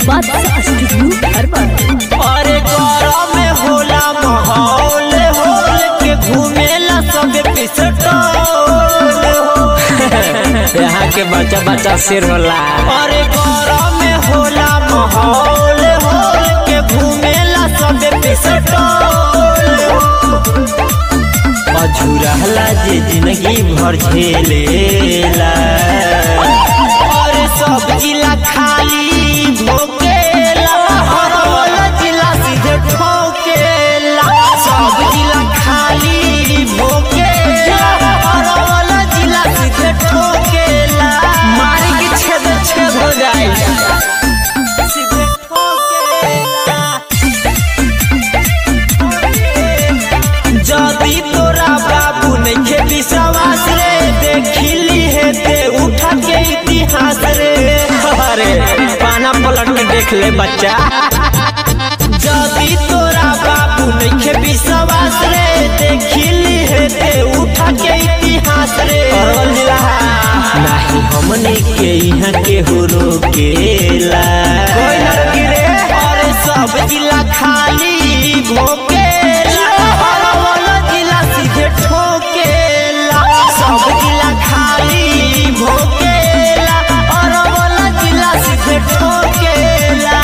बादशाह studio urban अरे गौरव में होला माहौल होल के घूमेला सब पिसटोल यहाँ के बच्चा बच्चा सिर होला अरे गौरव में होला माहौल होल के घूमेला सब पिसटोल अझुरहला जे जिंदगी भर झेलेला अरे सब जिला खाली भोकेला हर वाला जिला सीधे ठोकेला सब जिला खाली भोकेला हर वाला जिला सीधे ठोकेला मारी के छेद छेद हो जाए सीधे ठोकेला जदी तोरा बाबू नइखे विश्वास रे देखिली है ते उठा के इतिहास रे अरे पाना पलट के देख ले बच्चा जदी तोरा बाबू नइखे विश्वास रे देखिली है ते उठा के इतिहास रे अरवल जिला नाही हमने के यहाँ के हो रोकेला कोई ना रोकी रे। अरे सब जिला खाली भोकेला अरवल जिला सीधे ठोकेला सब जिला खाली भोकेला अरवल जिला सीधे ठोकेला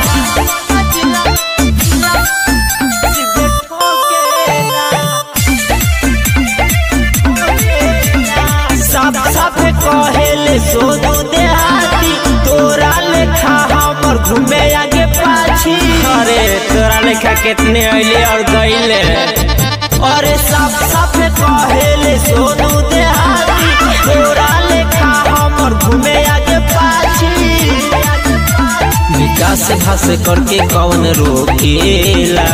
सीधे ठोकेला सब सब कहेले सोनू देहाती तोरा लेखा हमर घूमे आगे पाछी अरे तोरा लेखा कितने अइले और गइले अरे सब सब कहेले सोनू देहाती तोरा लेखा हमर घूमे आगे पाछी विकास घास करके कौन रोकेला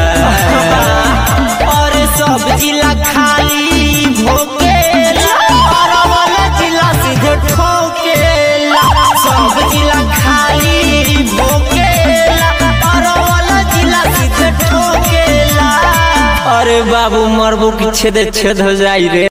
अरे सब जिला खाली भोकेला अरवल जिला सीधे ठोकेला सब जिला खाली भोकेला अरवल जिला सीधे ठोकेला अरे बाबू मरबू की छेद छेद हो जाई रे